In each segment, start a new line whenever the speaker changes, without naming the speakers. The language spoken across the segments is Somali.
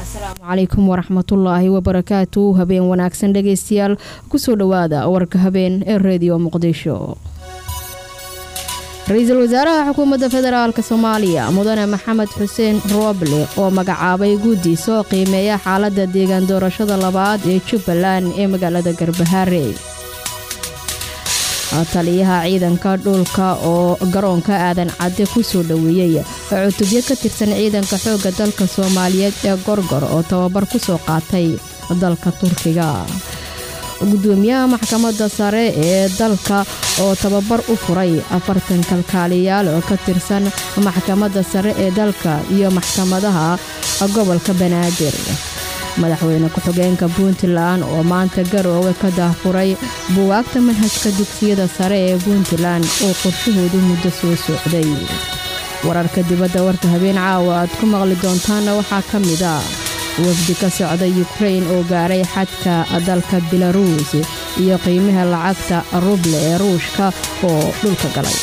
asalaamu calaykum waraxmatullaahi wabarakaatu habeen wanaagsan dhegaystayaal kusoo dhowaada warka habeen ee reediyo muqdisho ra-iisul wasaaraha xukuumadda federaalk soomaaliya mudane maxamed xuseen rooble oo magacaabay guddi soo qiimeeya xaaladda deegaan doorashada labaad ee jubbaland ee magaalada garbahaare taliyaha ciidanka dhulka oo garoonka aadan cadde ku soo dhoweeyey cutubyo ka tirsan ciidanka xoogga dalka soomaaliyeed ee gorgor oo tababar ku soo qaatay dalka turkiga gudoomiyaha maxkamadda sare ee dalka oo tababar u furay afartan kalkaaliyaal oo ka tirsan maxkamadda sare ee dalka iyo maxkamadaha gobolka banaadir madaxweyne ku-xigeenka puntland oo maanta garoowe ka daahfuray buwaagta manhajka dugsiyada sare ee puntland oo qorshahoodu muddo soo socday wararka dibadda warka habeen caawa aad ku maqli doontaanna waxaa ka mid a wafdi ka socda yukrain oo gaaray xadka dalka belaruus iyo qiimaha lacagta ruble ee ruushka oo dhulka galay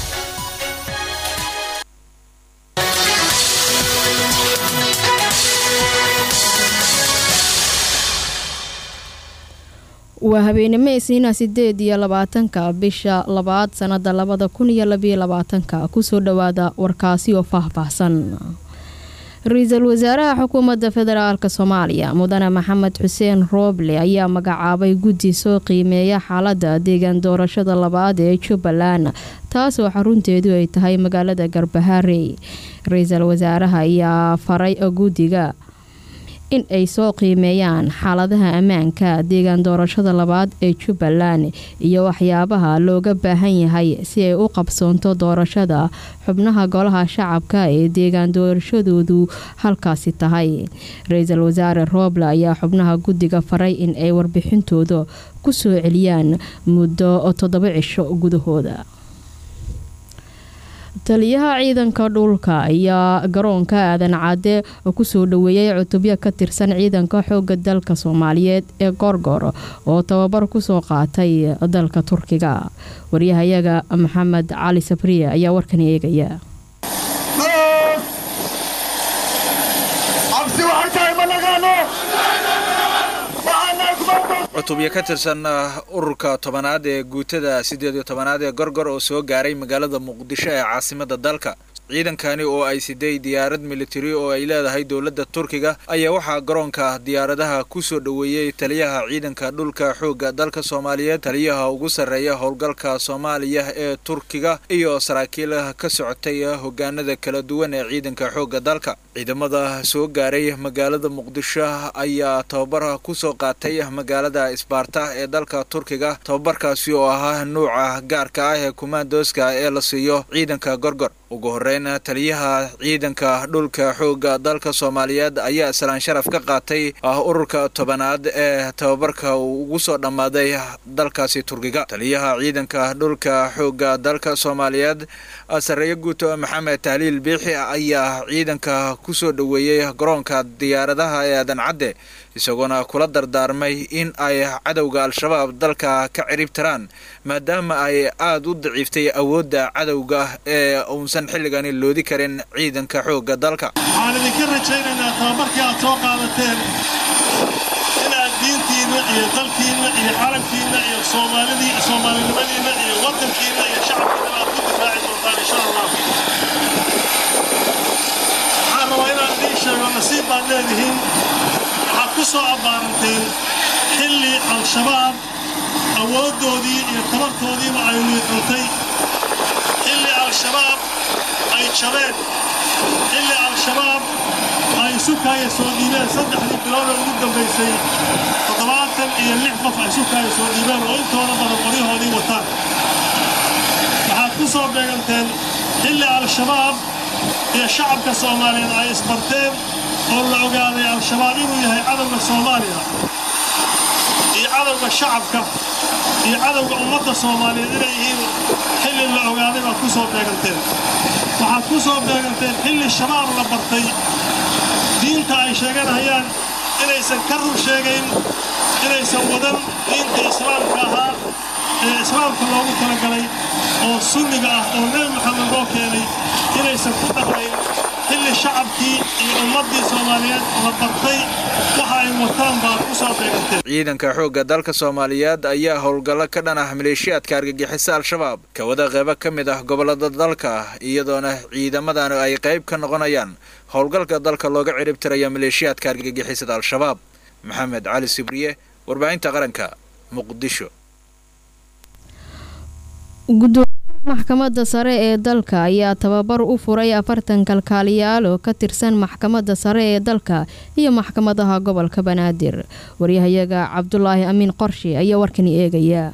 waa habeenimo isniina sideed iyo labaatanka bisha labaad sannada labada kun iyo labiyo labaatanka kusoo dhowaada warkaasi oo faahfaahsan ra-iisul wasaaraha xukuumadda federaalk soomaaliya mudane maxamed xuseen rooble ayaa magacaabay guddi soo qiimeeya xaaladda deegaan doorashada labaad ee jubbaland taasoo xarunteedu ay tahay magaalada garbahaare ra-iisul wasaaraha ayaa faray guddiga in ay soo qiimeeyaan xaaladaha ammaanka deegaan doorashada labaad ee jubbaland iyo waxyaabaha looga baahan yahay si ay u qabsoonto doorashada xubnaha golaha shacabka ee deegaan doorashadoodu halkaasi tahay ra-iisul wasaare rooble ayaa xubnaha guddiga faray in ay warbixintooda ku soo celiyaan muddo toddoba cisho gudahooda taliyaha ciidanka dhulka ayaa garoonka aadan cadde kusoo dhoweeyay cutubyo ka tirsan ciidanka xooga dalka soomaaliyeed ee gorgor oo tababar kusoo qaatay dalka turkiga waryahayaga maxamed cali sabriye ayaa warkan eegaya
cutubyo ka tirsan ururka tobanaad ee guutada siddeed iyo tobanaad ee gorgor oo soo gaaray magaalada muqdisho ee caasimada dalka ciidankani oo ay siday diyaarad militari oo ay leedahay dowladda turkiga ayaa waxaa garoonka diyaaradaha ku soo dhoweeyey taliyaha ciidanka dhulka xoogga dalka soomaaliyeed taliyaha ugu sarreeya howlgalka soomaaliya ee turkiga iyo saraakiil ka socotay hogaanada kala duwan ee ciidanka xoogga dalka ciidamada soo gaaray magaalada muqdisho ayaa tababar ku soo qaatay magaalada isbaarta ee dalka turkiga tababarkaasi oo ahaa nuuca gaarka ah ee kumaandooska ee la siiyo ciidanka gorgor ugu horeyn taliyaha ciidanka dhulka xoogga dalka soomaaliyeed ayaa islaan sharaf ka qaatay ururka tobanaad ee tababarka uu ugu soo dhammaaday dalkaasi turkiga taliyaha ciidanka dhulka xoogga dalka soomaaliyeed sareeyo guuto maxamed tahliil biixi ayaa ciidanka ku soo dhoweeyey garoonka diyaaradaha ee aadan cadde isagoona kula dardaarmay in ay cadowga al-shabaab dalka ka cirib tiraan maadaama ay aada u daciiftay awoodda cadowga ee uusan xilligani loodi karin ciidanka xoogga dalka
waxaan idinka rajaynaynaa tababarkii aad soo qaadateen inaad diintiinna iyo dalkiinna iyo calankiinna iyo soomaalidii soomaalinimadiinna iyo waddankiinna iyo shacabkiinna aad ku difaaci doontaan insha allah waxaan rabaa inaan idiin sheego nasiib baad leedihiin waxaad ku soo abbaaranteen xilli al-shabaab awooddoodii iyo tabartoodiiba ay liiqantay xilli al-shabaab ay jabeen xilli al-shabaab ay sukaaya soo dhiibeen saddexdii biloodee ugu dambaysay toddobaatan iyo lix qof ay sukaaya soo dhiibeen oo intooda badan qoryahoodii wataan waxaad ku soo beeganteen xilli al-shabaab iyo shacabka soomaaliyeed ay isbarteen oo la ogaaday al-shabaab inuu yahay cadowga soomaaliya iyo cadowga shacabka iyo cadowga ummadda soomaaliyeed inay yihiin xilli la ogaaday baad ku soo beeganteen waxaad ku soo beeganteen xilli shabaab la bartay diinta ay sheeganayaan inaysan ka rur sheegayn inaysan wadan diinta islaamka ahaa ee islaamka loogu talagalay oo sunniga ah oo nebi maxamed loo keenay inaysan ku dhaqmayn xilli iyo shacabkii iyo ummaddii soomaaliyeed la bartay waxa ay wataan baad ku soo beeganteen
ciidanka xoogga dalka soomaaliyeed ayaa howlgallo ka dhan ah maleeshiyaadka argagixisa al-shabaab ka wada qeybo ka mid ah gobollada dalka iyadoona ciidamadan ay qayb ka noqonayaan howlgalka dalka looga ciribtiraya maleeshiyaadka argagixisada al-shabaab maxamed cali sibriye warbaahinta qaranka muqdisho
gudoomiyaha maxkamadda sare ee dalka ayaa tababar u furay afartan kalkaaliyaal oo ka tirsan maxkamadda sare ee dalka iyo maxkamadaha gobolka banaadir waryahayaga cabdulaahi amiin qorshi ayaa warkani eegaya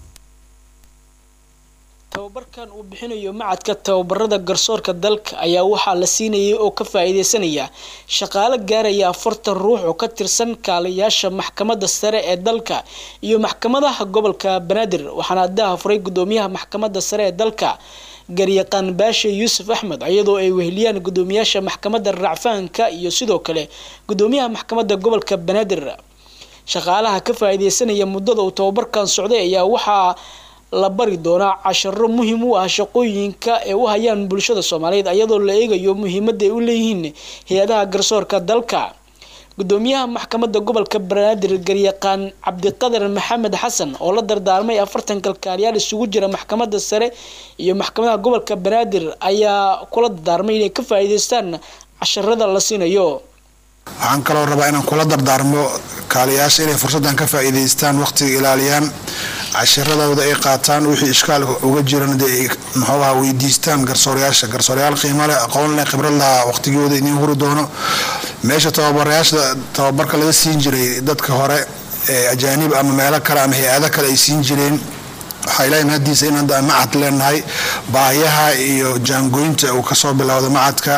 tababarkan uu bixinayo macadka tababarada garsoorka dalka ayaa waxaa la siinayay oo ka faa-iideysanaya shaqaale gaaraya afartan ruux oo ka tirsan kaaliyaasha maxkamadda sare ee dalka iyo maxkamadaha gobolka banaadir waxaana daha furay gudoomiyaha maxkamadda sare ee dalka garyaqaan baashe yuusuf axmed iyadoo ay weheliyaan gudoomiyaasha maxkamadda racfaanka iyo sidoo kale gudoomiyaha maxkamadda gobolka banaadir shaqaalaha ka faa-iideysanaya muddada uu tababarkan socday ayaa waxaa la bari doonaa casharo muhiim u ah shaqooyinka ee u hayaan bulshada soomaaliyeed iyadoo la eegayo muhiimadda ay u leeyihiin hay-adaha garsoorka dalka gudoomiyaha maxkamadda gobolka banaadir garyaqaan cabdiqadar maxamed xasan oo la dardaarmay afartan kalkaaliyaal isugu jira maxkamadda sare iyo maxkamadaha gobolka banaadir ayaa kula dardaarmay inay ka faa-iideystaan casharada la siinayo
waxaan kaloo rabaa inaan kula dardaarmo kaaliyaasha inay fursaddan ka faa-iideystaan waqtiga ilaaliyaan cashiradooda ay qaataan wixii ishkaalka uga jiran dee ay muxuuaha weydiistaan garsoorayaasha garsoorayaal qiimo leh aqoon leh khibrad laha waqtigooda idiin huri doono meesha tababarayaasha tababarka laga siin jiray dadka hore ee ajaanib ama meelo kale ama hay-ado kale ay siin jireen waxaa ilaahay mahadiisa inaan macad leenahay baayaha iyo jaangooynta uu kasoo bilowda macadka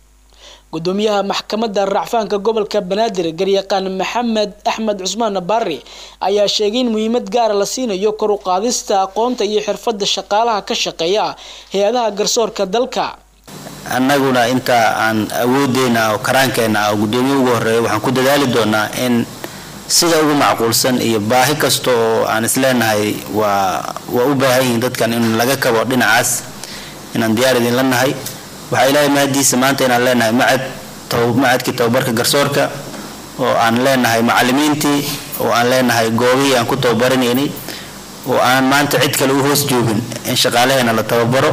gudoomiyaha maxkamadda racfaanka gobolka banaadir garyaqaan maxamed axmed cusmaan barri ayaa sheegay in muhiimad gaara la siinayo kor u qaadista aqoonta iyo xirfadda shaqaalaha ka shaqeeya hay-adaha garsoorka dalka
annaguna inta aan awoodeyna oo karaankeenna ah oo guddoomiye ugu horeeya waxaan ku dadaali doonaa in sida ugu macquulsan iyo baahi kasta oo aan isleenahay waa waa u baahan yihiin dadkan in laga kabo dhinacaas inaan diyaar idinla nahay waxaa ilaahay mahadiisa maanta inaan leenahay macad macadkii tababarka garsoorka oo aan leenahay macalimiintii oo aan leenahay goobihii aan ku tababaranaynay oo aan maanta cid kale u hoos joogin in shaqaalaheena la tababaro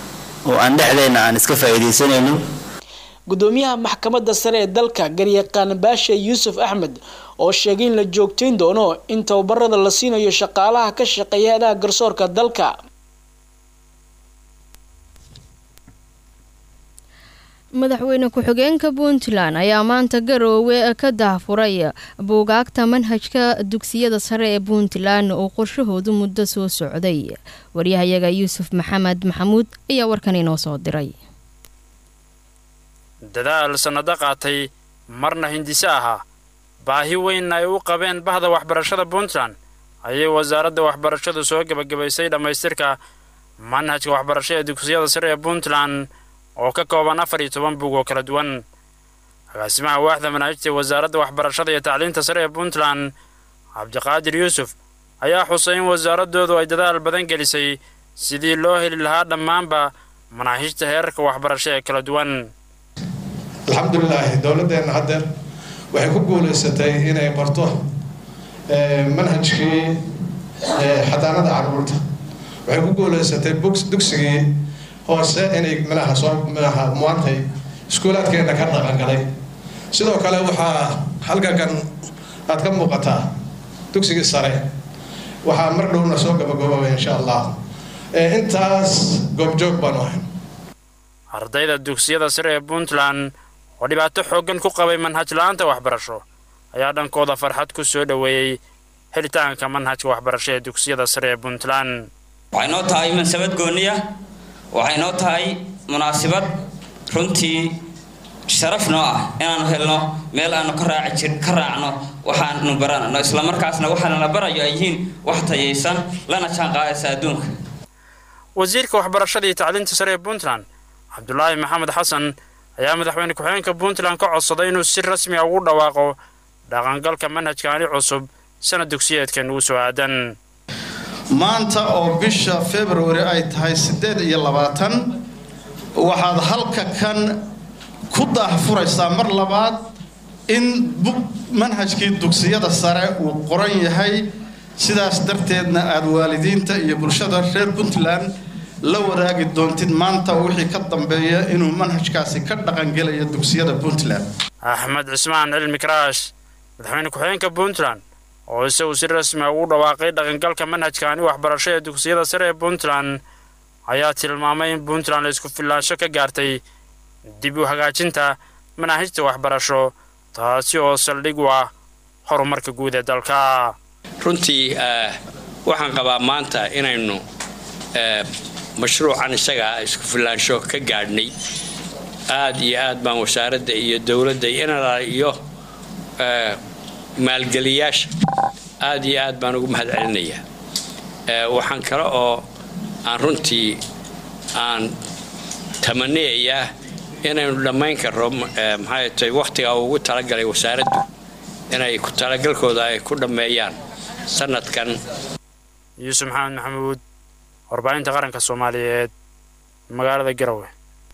oo aan dhexdeena aan iska faa-iideysanayno
gudoomiyaha maxkamadda sare ee dalka garyaqaan baashe yuusuf axmed oo sheegay in la joogteyn doono in tababarada la siinayo shaqaalaha ka shaqeeya adaha garsoorka dalka
madaxweyne ku-xigeenka puntland ayaa maanta garoowe ka dahfuray buugaagta manhajka dugsiyada sare ee puntland oo qorshahoodu muddo soo socday waryahayaga yuusuf maxamed maxamuud ayaa warkan inoo soo diray
dadaal sannado qaatay marna hindise ahaa baahi weyn ay u qabeen bahda waxbarashada puntland ayay wasaaradda waxbarashadu soo gebagabaysay dhammaystirka manhajka waxbarasho ee dugsiyada sare ee puntland oo ka kooban afar iyo toban bug oo kala duwan agaasimaha waaxda manaahijta wasaaradda waxbarashada iyo tacliinta sare ee puntland cabdiqaadir yuusuf ayaa xusay in wasaaradoodu ay dadaal badan gelisay sidii loo heli lahaa dhammaanba manaahijta heerarka waxbarasho ee kala duwan
alxamdulilaahi dowladdeenna haddeer waxay ku guulaysatay inay barto manhajkii xadaanada caruurta waxay ku guulaysatay dugsigii hoose inay manaha soo manaha maantay iskuulaadkeenna ka dhaqangalay sidoo kale waxaa halkankan aad ka muuqataa dugsigii sare waxaa mar dhowna soo gabagaboobay insha allah intaas goobjoog baanu ahay
ardayda dugsiyada sare ee puntland oo dhibaato xooggan ku qabay manhaj la-aanta waxbarasho ayaa dhankooda farxad ku soo dhoweeyey helitaanka manhajka waxbarasho ee dugsiyada sare ee puntland
waxay noo tahay mansabad gooniya waxay noo tahay munaasibad runtii sharaf noo ah inaanu helno meel aanu ka raaci ka raacno waxaanu baranno islamarkaasna waxaana la barayo ay yihiin wax tayaysan lana jaan qaadaysa adduunka
wasiirka waxbarashada iyo tacliinta sare ee puntland cabdulaahi maxamed xasan ayaa madaxweyne ku-xigeenka puntland ka codsaday inuu si rasmi a ugu dhawaaqo dhaqangalka manhajkaani cusub sanad dugsiyeedkan ugu soo aadan
maanta oo bisha february ay tahay siddeed iyo labaatan waxaad halka kan ku daahfuraysaa mar labaad in manhajkii dugsiyada sare uu qoran yahay sidaas darteedna aada waalidiinta iyo bulshada reer puntland la wadaagi doontid maanta wixii ka dambeeya inuu manhajkaasi ka dhaqangelayo dugsiyada puntland
axmed cismaan cilmi karaash madaxweyne ku-xigeenka puntland oo isagu si rasmi a ugu dhawaaqay dhaqangalka manhajkaani waxbarasho ee dugsiyada sare ee puntland ayaa tilmaamay in puntland la isku filaansho ka gaartay dib u hagaajinta manaahijta waxbarasho taasi oo saldhig u ah horumarka guud ee dalka
runtii waxaan qabaa maanta inaynu mashruucan isagaa isku filaansho ka gaadhnay aad iyo aad baan wasaaradda iyo dowladda inala iyo maalgeliyaasha aad iyo aad baan ugu mahad celinayaa waxaan kale oo aan runtii aan tamaniyayaa inaynu dhammayn karro maxay tahay wakhtiga ugu talagalay wasaaraddu inay ku talagalkooda ay ku dhammeeyaan sanadkan
yuusuf maxamed maxamuud warbaahinta qaranka soomaaliyeed magaalada garowe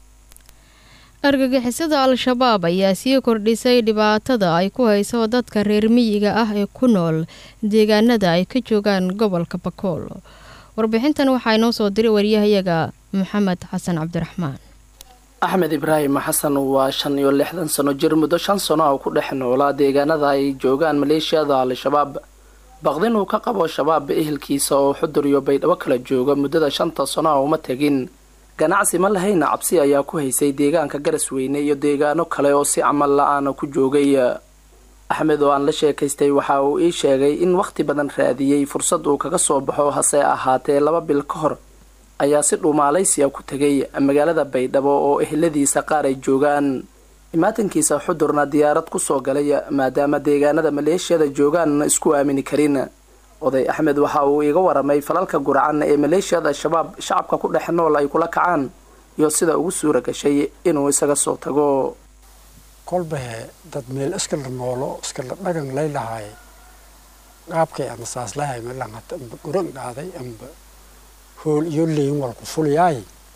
argagixisada al-shabaab ayaa sii kordhisay dhibaatada ay ku hayso dadka reer miyiga ah ee ku nool deegaanada ay ka joogaan gobolka bakool warbixintan waxaa inoo soo diray waryahayaga maxamed xasan cabdiraxmaan
axmed ibraahim xasan waa shan iyo lixdan sano jir muddo shan sano oo ku dhex noolaa deegaanada ay joogaan maleeshiyada al-shabaab baqdin uu ka qabo shabaab ehelkiisa oo xudur iyo baydhabo kala jooga muddada shanta sano a uma tegin ganacsi ma lahayna cabsi ayaa ku haysay deegaanka garasweyne iyo deegaano kale oo si camal la-aana ku joogay axmed oo aan la sheekaystay waxa uu ii sheegay in wakhti badan raadiyey fursad uu kaga soo baxo hase ahaatee laba bil ka hor ayaa si dhuumaalaysiya ku tegay magaalada baydhabo oo eheladiisa qaar ay joogaan imaatankiisa xudurna diyaarad kusoo galay maadaama deegaanada maleeshiyada joogaan isku aamini karin oday axmed waxa uu iiga waramay falalka guracan ee maleeshiyada al-shabaab shacabka ku dhex nool ay kula kacaan iyo sida ugu suura gashay inuu isaga soo tago
kolbahe dad meel iskala noolo iskala dhagan lay lahaay qaabkay ama saaslahay malangata amba guran dhaaday amba hool iyo leyin walku fuliyaay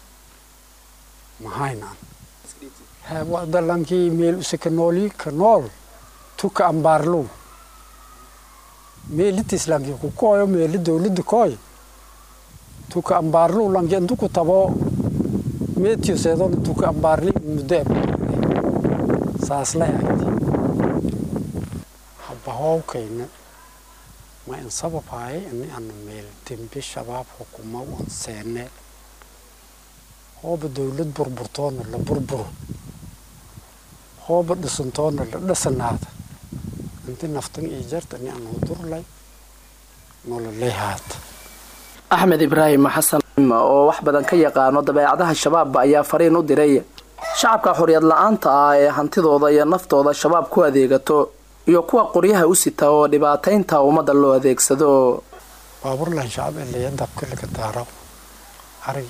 mahaynan wadalankii meel usaka nooli ka nool tuka ambaarlow meelita islaamki ku kooyo meeli dowladda kooy tuka ambaarlow lanki intu ku tabo meetiyo seedon tuka ambaarli muddo saaslay agti habahowkayna ma in sababaay ini ana meel dembi shabaab xukuma wan seene hooba dowlad burburtoona la burburo hooba dhisantoona la dhisanaada inti naftan iyo jarta ni aan hudurlay nololay haata
axmed ibraahim xasan oo wax badan ka yaqaano dabeecadaha shabaab ayaa fariin u diray shacabka xoriyad la-aanta ah ee hantidooda iyo naftooda shabaab ku adeegato iyo kuwa qoryaha u sita oo dhibaataynta ummadda loo adeegsado
baaburlan shacab eleya dabka laga daaro arig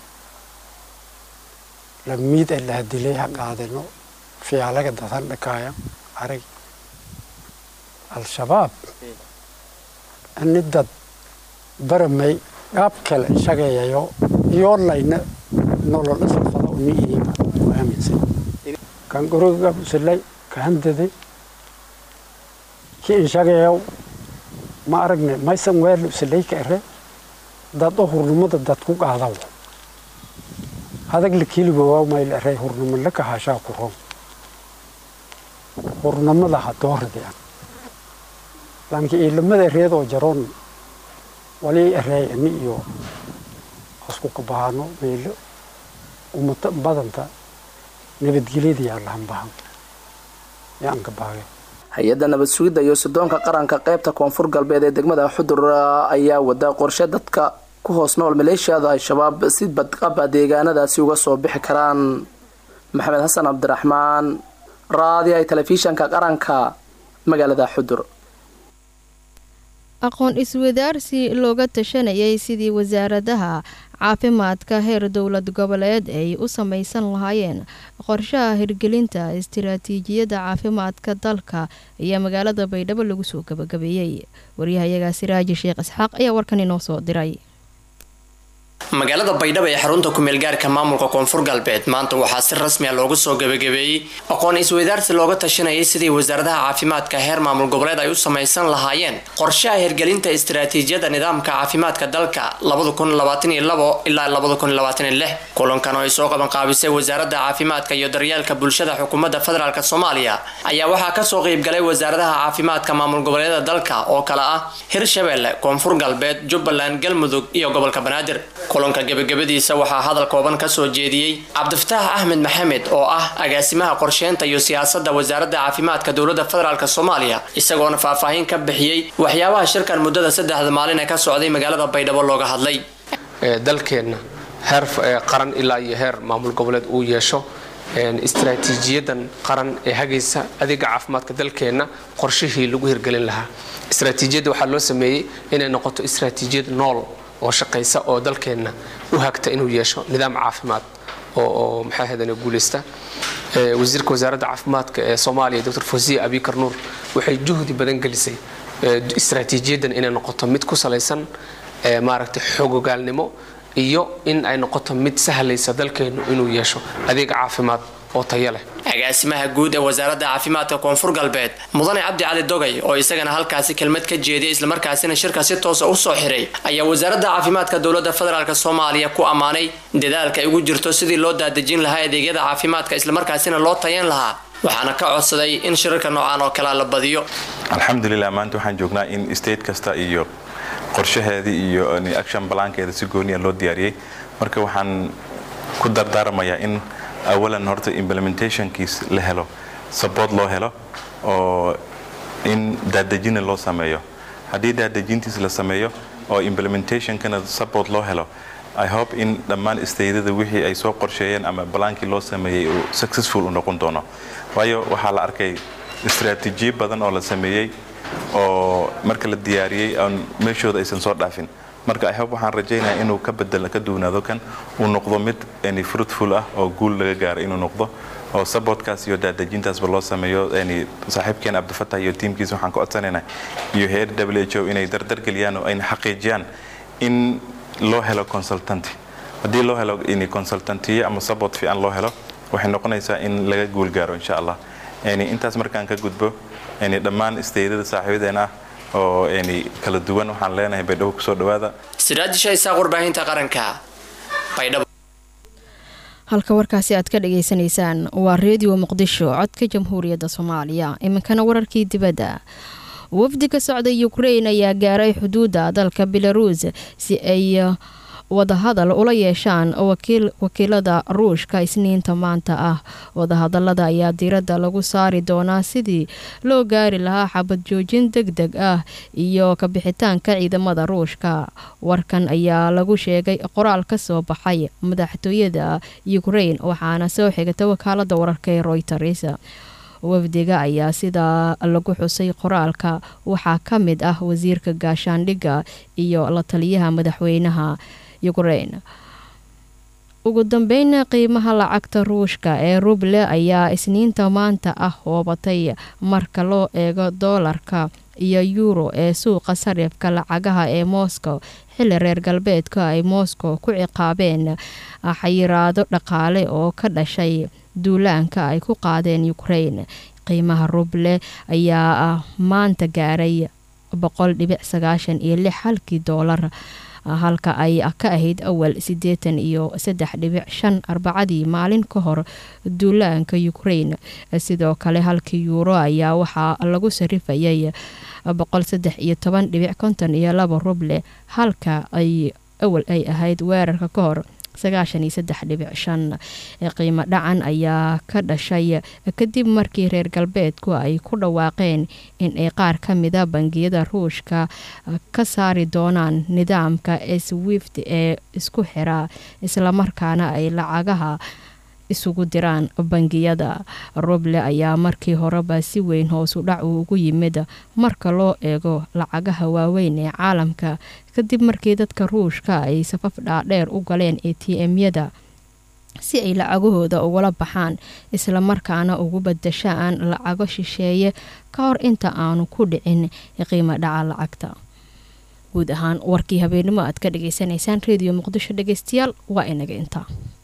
lamiid ee laha dilay ha qaadino fiyaalaga dadan dhakaaya arig al-shabaab ani dad baramay qaab kale shagayayo iyoolayna nolol isafada uni ihiin u aaminsan kan guriga usilay ka handaday ki inshagayaw ma aragne maysan weel usilay ka ere dad o hurnimada dad ku qaadaw adag la kiiligowa mayl ere hurnimo la kahashaa ku ron hurnimada ha doordian lanki iilamada ereedoo jaroon wali ereey ani iyo isku kabahaano meelo umata badanta nabadgelyada yaa lahan bahan yaan ka baage
hay-adda nabad sugidda iyo sidoonka qaranka qaybta koonfur galbeed ee degmada xudur ayaa wada qorshe dadka ku hoos nool maleeshiyada al-shabaab si badqaba deegaanadaasi uga soo bixi karaan maxamed xasan cabdiraxmaan raadiay telefishanka qaranka magaalada xudur
aqoon iswadaarsi looga tashanayay sidii wasaaradaha caafimaadka heer dowlad goboleed ay u samaysan lahaayeen qorshaha hirgelinta istiraatiijiyadda caafimaadka dalka ayaa magaalada baydhabo lagu soo gabagabeeyey waryahayaga siraaji sheekh isxaaq ayaa warkan inoo soo diray
magaalada baydhabo ee xarunta kumeelgaarka maamulka koonfur galbeed maanta waxaa si rasmi a loogu soo gebagabeeyey aqoon isweydaarsi looga tashanayay sidii wasaaradaha caafimaadka heer maamul goboleed ay u samaysan lahaayeen qorshaha hirgelinta istiraatiijiyada nidaamka caafimaadka dalka ilaa kulankan oo ay soo qabanqaabisay wasaaradda caafimaadka iyo daryeelka bulshada xukuumadda federaalk soomaaliya ayaa waxaa kasoo qeybgalay wasaaradaha caafimaadka maamul goboleeda dalka oo kale ah hirshabelle koonfur galbeed jubbaland galmudug iyo gobolka banaadir kulanka gebagabadiisa waxaa hadal kooban kasoo jeediyey cabdifataax axmed maxamed oo ah agaasimaha qorsheynta iyo siyaasadda wasaaradda caafimaadka dowladda federaalk soomaaliya isagoona faahfaahin ka bixiyey waxyaabaha shirkan muddada saddexda maalin ee ka socday magaalada baydhabo looga hadlay
dalkeenna heer qaran ilaa iyo heer maamul goboleed uu yeesho istaraatiijiyadan qaran ee hagaysa adeega caafimaadka dalkeenna qorshihii lagu hirgelin lahaa istaraatiijiyadda waxaa loo sameeyey inay noqoto istaraatiijiyad nool oo shaqaysa oo dalkeenna u hagta inuu yeesho nidaam caafimaad oo maxaa hadan guuleysta wasiirka wasaaradda caafimaadka ee soomaaliya dr fosiya abikar nuur waxay juhdi badan gelisay istaraatiijiyaddan inay noqoto mid ku salaysan maaragtay xogogaalnimo iyo in ay noqoto mid sahlaysa dalkeennu inuu yeesho adeeg caafimaad oo tayo leh
agaasimaha guud ee wasaaradda caafimaadka koonfur galbeed mudane cabdi cali dogay oo isagana halkaasi kelmad ka jeediyay islamarkaasina shirka si toosa u soo xiray ayaa wasaaradda caafimaadka dowladda federaalk soomaaliya ku ammaanay dadaalka ay ugu jirto sidii loo daadejin lahaa adeegyada caafimaadka islamarkaasina loo tayan lahaa waxaana ka codsaday in shirarka noocaan oo kalea la badiyo
alxamdulilah maanta waxaan joognaa in state kasta iyo qorshaheedii iyo action balaankeeda si gooniya loo diyaariyey marka waxaan ku dardaarmayaa in awalan horta implementationkiis la helo support loo helo oo in daadejina loo sameeyo haddii daadejintiis la sameeyo oo implementationkana support loo helo i hope in dhammaan staydada wixii ay soo qorsheeyeen ama balaankii loo sameeyey uu successful u noqon doono waayo waxaa la arkay istaraatiijiyo badan oo la sameeyey oo marka la diyaariyey aan meeshooda aysan soo dhaafin marka ihope waxaan rajaynayaa inuu ka bedel ka duwanaado kan uu noqdo mid any fruitful ah oo guul laga gaaro inuu noqdo oo supportkaas iyo daadejintaasba loo sameeyo any saaxiibkeen cabdifatah iyo tiimkiisa waxaan ka codsanaynaa iyo heer w h o inay dardargeliyaan oo ayna xaqiijiyaan in loo helo consultanty haddii loo helo in consultantiyo ama support fiican loo helo waxay noqonaysaa in laga guul gaaro insha allah intaas markaan ka gudbo dhammaan isteydada saaxiibadeen ah oo kala duwan waxaan leenahay baydhabo kusoo dhawaada
siraajisha isaaq warbaahinta qaranka baydhabo
halka warkaasi aad ka dhageysanaysaan waa reediyo muqdisho codka jamhuuriyadda soomaaliya iminkana wararkii dibadda wafdi ka socda ukrein ayaa gaaray xuduudda dalka belaruus si ay wadahadal ula yeeshaan wakiilada ruushka isniinta maanta ah wadahadalada ayaa diiradda lagu saari doonaa sidii loo gaari lahaa xabad joojin deg deg ah iyo kabixitaanka ciidamada ruushka warkan ayaa lagu sheegay qoraal ka soo baxay madaxtooyada ukrein waxaana soo xigata wakaalada wararka ee royters wafdiga ayaa sidaa lagu xusay qoraalka waxaa ka mid ah wasiirka gaashaandhigga iyo la taliyaha madaxweynaha ukrain ugu dambeyn qiimaha lacagta ruushka ee ruble ayaa isniinta maanta ah hoobatay marka loo eego doolarka iyo yuuro ee suuqa sarifka lacagaha ee moscow xilli reer galbeedka ay moscow ku ciqaabeen xayiraado dhaqaale oo ka dhashay duulaanka ay ku qaadeen ukrain qiimaha ruble ayaa maanta gaaray boqol dhibic sagaashan iyo lix halkii doolar halka ay ka ahayd awal siddeetan iyo saddex dhibic shan arbacadii maalin ka hor duulaanka ukrain sidoo kale halkii yuuro ayaa waxaa lagu sarifayay boqol saddex iyo toban dhibic konton iyo laba ruble halka ay awal ay ahayd weerarka ka hor sagaashan iyo saddex dhibic shan qiimo dhacan ayaa ka dhashay kadib markii reer galbeedku ay ku dhawaaqeen in ay qaar ka mida bangiyada ruushka ka saari doonaan nidaamka swift ee isku xira islamarkaana ay lacagaha isugu diraan bangiyada ruble ayaa markii horeba si weyn hoosu dhac uu ugu yimid marka loo eego lacagaha waaweyn ee caalamka kadib markii dadka ruushka ay safaf dhaadheer u galeen a t m-yada si ay lacagahooda ugula baxaan islamarkaana ugu badashaan lacago shisheeye ka hor inta aanu ku dhicin qiimo dhaca lacagta guud ahaan warkii habeenimo aad ka dhagaysanaysaan reediyo muqdisho dhegeystayaal waa inaga intaa